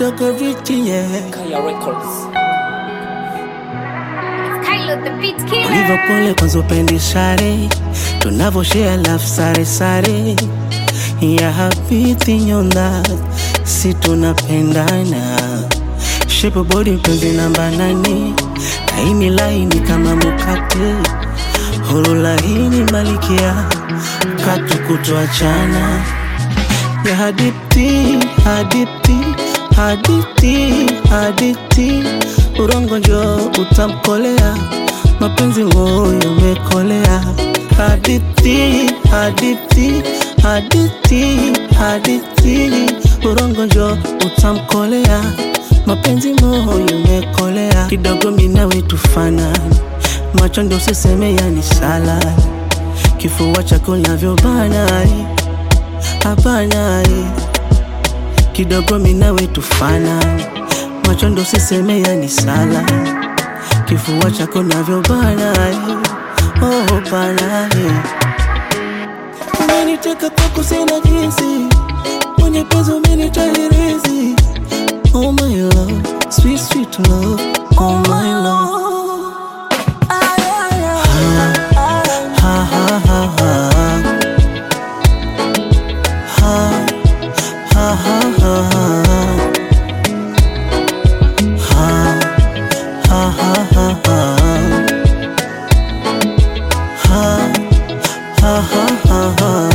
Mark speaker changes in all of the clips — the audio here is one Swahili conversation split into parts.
Speaker 1: kidogo richi yeah.
Speaker 2: Kaya Records.
Speaker 3: Kylo the beat killer.
Speaker 1: ulivyo pole kwanza upendi sare tunavoshea laf sare sare ya hapiti nyonda si tunapendana shepo bodi mpenzi namba nane laini laini kama mukate huru laini malikia katu kutoachana ya haditi haditi haditi haditi urongo njo utamkolea mapenzi moyo mekolea haditi haditi haditi haditi urongo njo utamkolea mapenzi moyo mekolea kidogo minawe tufanani macho ndo usiseme yani salani kifua chako navyobana hapana eh. kidogo minawe tufanani macho ndo siseme yani sala kifua chako navyobana eh. oh, bana eh. umeniteka kwako sina jinsi mwenye penzi umenitahirizi oh my love sweet sweet love oh my love ha ha ha ha ha ha ha ha ha ha ha ha ha ha ha ha ha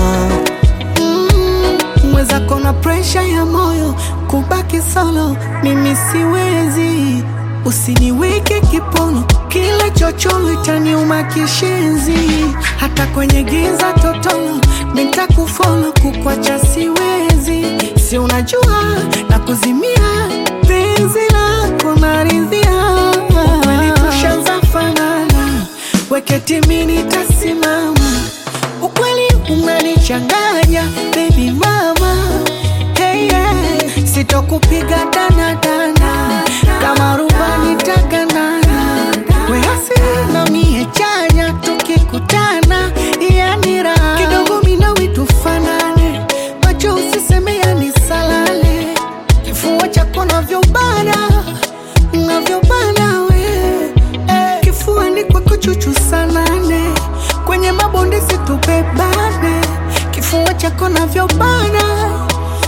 Speaker 4: mwenzako na presha ya moyo kubaki solo mimi siwezi usiniweke kipono kila chocholo itaniuma kishenzi hata kwenye giza totolo nitakufolo kukwacha siwezi si unajua na kuzimia penzi lako naridhia kweli tushaanza fanana weketimi nitasimama ukweli umenichanganya baby mama hey, yeah. sitokupiga danadana kama rubani taganana weasi na mie chanya tukikutana yanira kidogo minawi tufanane macho usiseme yani salale kifua chako navyobana navyobana we eh, kifuani kwako chuchu sanane kwenye mabonde situbebane kifua chako navyobana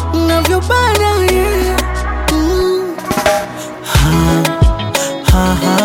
Speaker 4: navyobana yeah. mm.
Speaker 1: ha ha